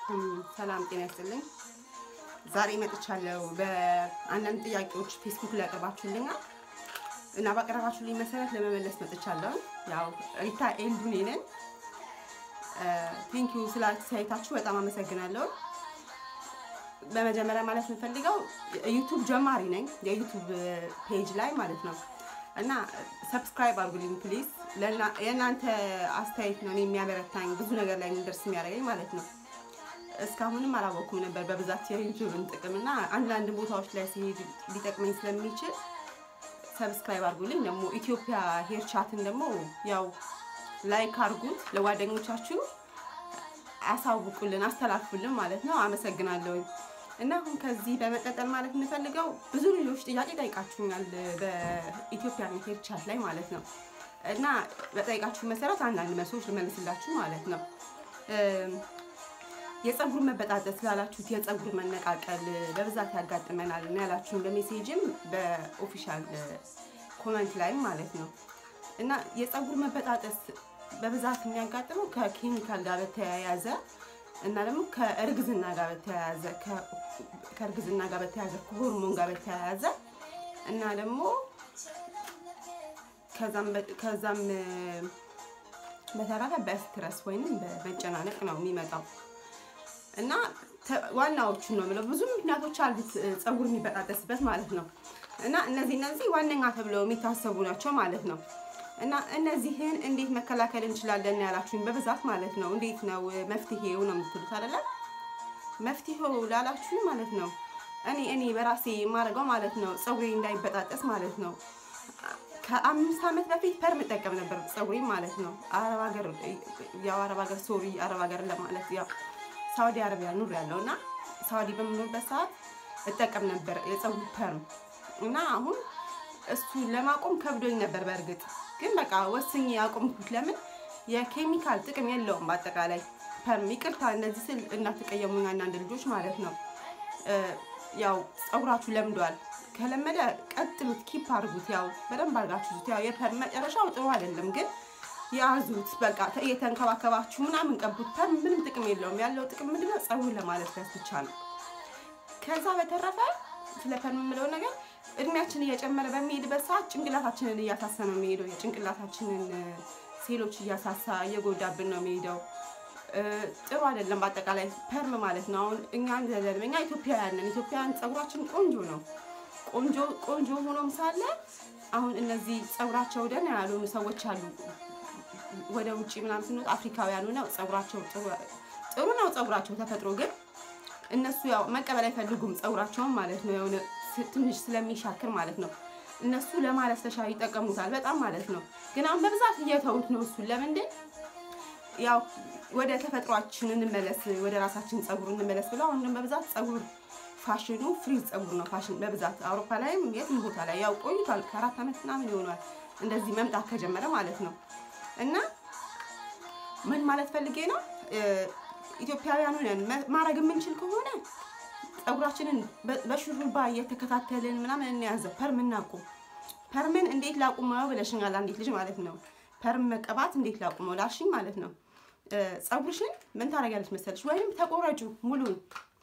ሰላም ጤና ይስጥልኝ። ዛሬ መጥቻለሁ በአንዳንድ ጥያቄዎች ፌስቡክ ላይ ያቀርባችሁልኛል እና ባቀረባችሁልኝ መሰረት ለመመለስ መጥቻለሁ። ያው ሪታ ኤልዱኔ ነን። ቴንኪዩ ስለ አስተያየታችሁ በጣም አመሰግናለሁ። በመጀመሪያ ማለት የምፈልገው ዩቱብ ጀማሪ ነኝ፣ የዩቱብ ፔጅ ላይ ማለት ነው እና ሰብስክራይብ አድርጉልኝ ፕሊዝ። የእናንተ አስተያየት ነው እኔ የሚያበረታኝ ብዙ ነገር ላይ እንደርስ የሚያደርገኝ ማለት ነው። እስካሁንም አላወኩም ነበር በብዛት የዩቱብን ጥቅም እና አንዳንድ ቦታዎች ላይ ሲሄድ ሊጠቅመኝ ስለሚችል ሰብስክራይብ አድርጉልኝ። ደግሞ ኢትዮጵያ ሄር ቻትን ደግሞ ያው ላይክ አድርጉት፣ ለጓደኞቻችሁ አሳውቁልን፣ አስተላልፉልን ማለት ነው። አመሰግናለሁኝ። እና አሁን ከዚህ በመቀጠል ማለት የምፈልገው ብዙ ልጆች ጥያቄ ጠይቃችሁኛል በኢትዮጵያ ሄር ቻት ላይ ማለት ነው እና በጠይቃችሁ መሰረት አንዳንድ መልሶች ልመልስላችሁ ማለት ነው። የፀጉር መበጣጠስ ላላችሁት የፀጉር መነቃቀል በብዛት ያጋጥመናል እና ያላችሁን በሜሴጅም በኦፊሻል ኮመንት ላይም ማለት ነው እና የፀጉር መበጣጠስ በብዛት የሚያጋጥመው ከኬሚካል ጋር በተያያዘ እና ደግሞ ከእርግዝና ጋር በተያያዘ ከእርግዝና ጋር በተያያዘ ከሆርሞን ጋር በተያያዘ እና ደግሞ ከዛም በተረፈ በስትረስ ወይንም በመጨናነቅ ነው የሚመጣው እና ዋናዎቹን ነው የምለው። ብዙ ምክንያቶች አሉት ፀጉር የሚበጣጠስበት ማለት ነው እና እነዚህ እነዚህ ዋነኛ ተብለው የሚታሰቡ ናቸው ማለት ነው። እና እነዚህን እንዴት መከላከል እንችላለን ያላችሁኝ በብዛት ማለት ነው። እንዴት ነው መፍትሄው ነው የምትሉት አይደለ? መፍትሄው ላላችሁኝ ማለት ነው እኔ እኔ በራሴ የማደርገው ማለት ነው ፀጉሬ እንዳይበጣጠስ ማለት ነው ከአምስት ዓመት በፊት ፐርም እጠቀም ነበር ፀጉሬ ማለት ነው። አረብ ሀገር ያው አረብ ሀገር ሶሪ አረብ ሀገር ለማለት ያው ሳውዲ አረቢያ ኑር ያለው እና ሳውዲ በምኖርበት ሰዓት እጠቀም ነበር የፀጉር ፐርም እና አሁን እሱ ለማቆም ከብዶኝ ነበር በእርግጥ ግን በቃ ወስኜ ያቆምኩት። ለምን የኬሚካል ጥቅም የለውም በአጠቃላይ ፐርም። ይቅርታ እንደዚህ ስል እናትቀየሙኝ አንዳንድ ልጆች ማለት ነው። ያው ፀጉራችሁ ለምዷል። ከለመደ ቀጥሉት፣ ኪፕ አድርጉት። ያው በደንብ አድርጋችሁት። ያው የፐርም መጨረሻው ጥሩ አይደለም ግን ያዙት በቃ እየተንከባከባችሁ ምናምን ቀቡት። ፐርም ምንም ጥቅም የለውም። ያለው ጥቅም ምንድነው? ፀጉር ለማለስለስ ብቻ ነው። ከዛ በተረፈ ስለ ፐርም የምለው ነገር እድሜያችን እየጨመረ በሚሄድበት ሰዓት ጭንቅላታችንን እያሳሳ ነው የሚሄደው። የጭንቅላታችንን ሴሎች እያሳሳ እየጎዳብን ነው የሚሄደው። ጥሩ አይደለም። በአጠቃላይ ፐርም ማለት ነው። አሁን እኛ እንደለም እኛ ኢትዮጵያውያን ነን። ኢትዮጵያውያን ፀጉራችን ቆንጆ ነው። ቆንጆ ቆንጆ ሆኖም ሳለ አሁን እነዚህ ፀጉራቸው ደህና ያልሆኑ ሰዎች አሉ። ወደ ውጭ ምናምን ስንወጣ አፍሪካውያን ሆነው ፀጉራቸው ጥሩ ነው ፀጉራቸው ተፈጥሮ ግን እነሱ ያው መቀበል አይፈልጉም ፀጉራቸውን ማለት ነው የሆነ ትንሽ ስለሚሻክር ማለት ነው። እነሱ ለማለስለሻ ይጠቀሙታል በጣም ማለት ነው። ግን አሁን በብዛት እየተውት ነው እሱን። ለምንድን ያው ወደ ተፈጥሯችን እንመለስ፣ ወደ ራሳችን ፀጉር እንመለስ ብለው አሁን በብዛት ፀጉር ፋሽኑ ፍሪዝ ፀጉር ነው ፋሽን በብዛት አውሮፓ ላይም የትም ቦታ ላይ ያው ቆይቷል። ከአራት ዓመት ምናምን ይሆናል እንደዚህ መምጣት ከጀመረ ማለት ነው። እና ምን ማለት ፈልጌ ነው ኢትዮጵያውያኑ ማድረግ የምንችል ከሆነ ፀጉራችንን በሹሩባ እየተከታተልን ምናምን እንያዘው። ፐርም እናቁም። ፐርምን እንዴት ላቁመው ብለሽኛል አንዲት ልጅ ማለት ነው። ፐርም መቀባት እንዴት ላቁመው ላልሽኝ ማለት ነው። ፀጉርሽን ምን ታደርጊያለሽ መሰለሽ? ወይም ተቆረጩ ሙሉን።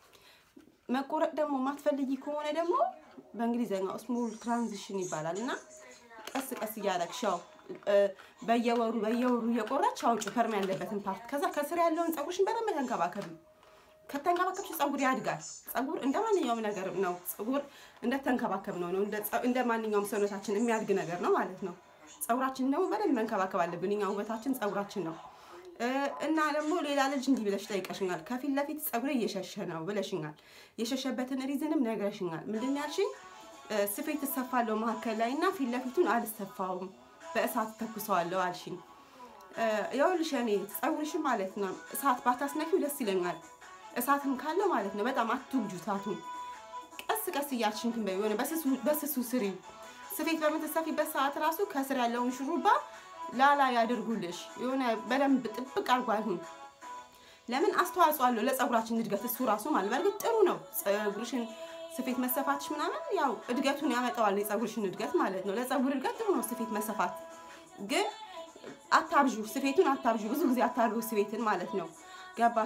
መቆረጥ ደግሞ ማትፈልጊ ከሆነ ደግሞ በእንግሊዝኛው ስሞል ትራንዚሽን ይባላል እና ቀስ ቀስ እያደረግሽ ያው በየወሩ በየወሩ እየቆረጥሽ አውጪ ፐርም ያለበትን ፓርት። ከዛ ከስር ያለውን ፀጉርሽን በደንብ ተንከባከቢ። ከተንከባከብሽ ፀጉር ያድጋል። ፀጉር እንደ ማንኛውም ነገር ነው። ፀጉር እንደተንከባከብ ነው ነው እንደ ማንኛውም ሰውነታችን የሚያድግ ነገር ነው ማለት ነው። ፀጉራችን ደግሞ በደንብ መንከባከብ አለብን። እኛ ውበታችን ፀጉራችን ነው። እና ደግሞ ሌላ ልጅ እንዲህ ብለሽ ጠይቀሽኛል። ከፊት ለፊት ፀጉሬ እየሸሸ ነው ብለሽኛል። የሸሸበትን ሪዝንም ነግረሽኛል። ምንድን ያልሽኝ? ስፌት እሰፋለሁ መካከል ላይ እና ፊት ለፊቱን አልሰፋውም በእሳት ተኩሰዋለሁ አልሽኝ። ይኸውልሽ እኔ ፀጉርሽን ማለት ነው እሳት ባታስነኪው ደስ ይለኛል። እሳትም ካለው ማለት ነው በጣም አትጉጁ እሳቱን። ቀስ ቀስ እያልሽ እንትን በይው የሆነ በስሱ ስሪው። ስፌት በምትሰፊበት ሰዓት ራሱ ከስር ያለውን ሹሩባ ላላ ያድርጉልሽ። የሆነ በደንብ ጥብቅ አድርጎ አይሁን። ለምን አስተዋጽኦ አለው ለፀጉራችን እድገት እሱ ራሱ ማለት በእርግጥ ጥሩ ነው። ፀጉርሽን ስፌት መሰፋትሽ ምናምን ያው እድገቱን ያመጣዋል። የፀጉርሽን እድገት ማለት ነው። ለፀጉር እድገት ጥሩ ነው ስፌት መሰፋት። ግን አታብዡ፣ ስፌቱን አታብዡ። ብዙ ጊዜ አታርጉ ስፌትን ማለት ነው። ገባ